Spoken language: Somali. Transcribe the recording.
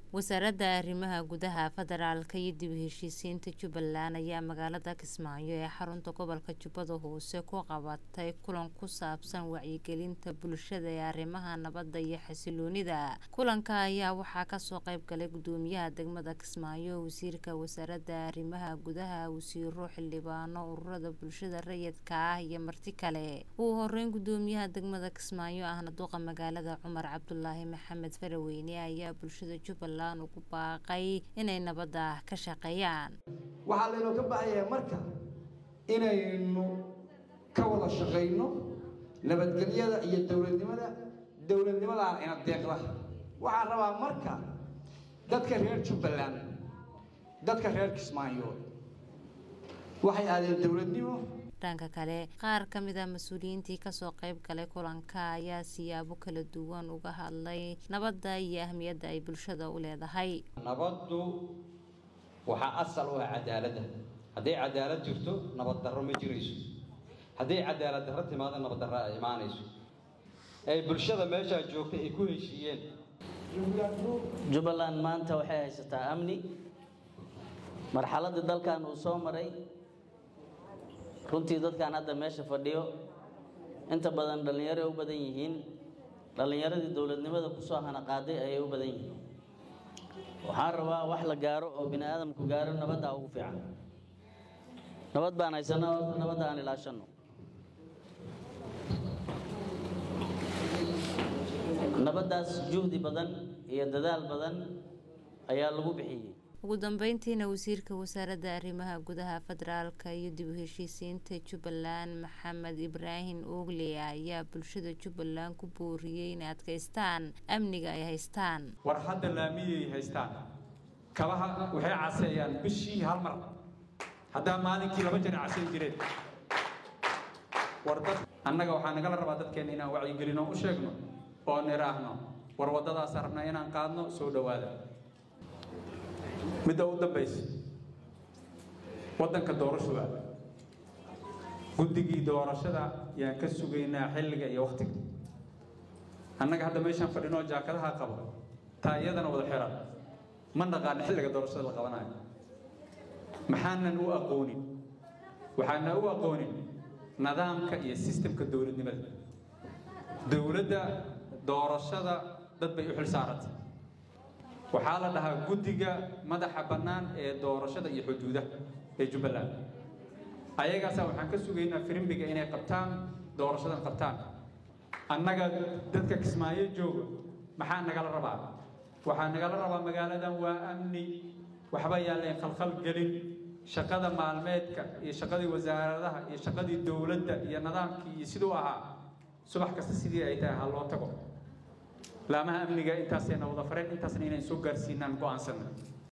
wasaaradda arrimaha gudaha federaalka iyo dib u heshiisiinta jubbaland ayaa magaalada kismaayo ee xarunta gobolka jubbada hoose ku qabatay kulan ku saabsan wacyigelinta bulshada ee arrimaha nabadda iyo xasiloonida kulanka ayaa waxaa kasoo qayb galay gudoomiyaha degmada kismaayo wasiirka wasaaradda arrimaha gudaha wasiiro xildhibaano ururada bulshada rayidka ah iyo marti kale ugu horeyn gudoomiyaha degmada kismaayo ahna duqa magaalada cumar cabdulaahi maxamed faraweyne ayaa bulshada jubbaland ugu baaqay inay nabadda ka shaqeeyaan waxaa laynoo ka baahayaa marka inaynu ka wada shaqayno nabadgelyada iyo dowladnimada dowladnimadaan ina deeqda waxaan rabaa marka dadka reer jubbaland dadka reer kismaayood waxay aadeen dowladnimo dhanka kale qaar ka mid a mas-uuliyiintii kasoo qayb galay kulanka ayaa siyaabo kala duwan uga hadlay nabadda iyo ahmiyadda ay bulshada u leedahay nabaddu waxaa asal u ah cadaaladda hadday cadaalad jirto nabad darro ma jirayso hadday cadaalad darro timaado nabad darro ay imaanayso ay bulshada meeshaa joogtay ay ku heshiiyeen jubbaland maanta waxay haysataa amni marxaladii dalkan uu soo maray runtii dadkan hadda meesha fadhiyo inta badan dhallinyaro ay u badan yihiin dhallinyaradii dowladnimada kusoo hanaqaaday ayay u badan yihiin waxaan rabaa wax la gaaro oo bini aadamku gaaro nabaddaa ugu fiican nabad baan haysanaa horta nabadda aan ilaashanno nabaddaas juhdi badan iyo dadaal badan ayaa lagu bixiyey ugu dambeyntiina wasiirka wasaaradda arrimaha gudaha federaalka iyo dib u heshiisiinta jubbaland maxamed ibraahim oogle ayaa bulshada jubbaland ku booriyey inay adkaystaan amniga ay haystaan war hadda laamiyay haystaan kabaha waxay caseeyaan bishii hal mar haddaa maalinkii laba jeer casayn jireen war dad annaga waxaa nagala rabaa dadkeenna inaan wacyigelino u sheegno oo niraahno war waddadaasa rabnaa inaan qaadno soo dhowaada midda u dambaysa waddanka doorashada guddigii doorashada yaan ka sugaynaa xilliga iyo wakhtiga annaga hadda meeshaan fadhinoo jaakadaha qabo taa iyadana wada xiran ma naqaano xilliga doorashada la qabanayo maxaanan u aqoonin waxaana u aqoonin nidaamka iyo sistemka dowladnimada dowladda doorashada dad bay u xil saarantay waxaa la dhahaa guddiga madaxa bannaan ee doorashada iyo xuduudaha ee jubbaland ayagaasaa waxaan ka sugaynaa firimbiga inay qabtaan doorashadan qabtaan annaga dadka kismaayo jooga maxaa nagala rabaa waxaa nagala rabaa magaaladan waa amni waxba yaalleen khalkhal gelin shaqada maalmeedka iyo shaqadii wasaaradaha iyo shaqadii dowladda iyo nidaamkii iyo siduu ahaa subax kasta sidii ay tahay ha loo tago laamaha amniga intaasayna wada fareen intaasna inaan soo gaarsiinaan go'aansanna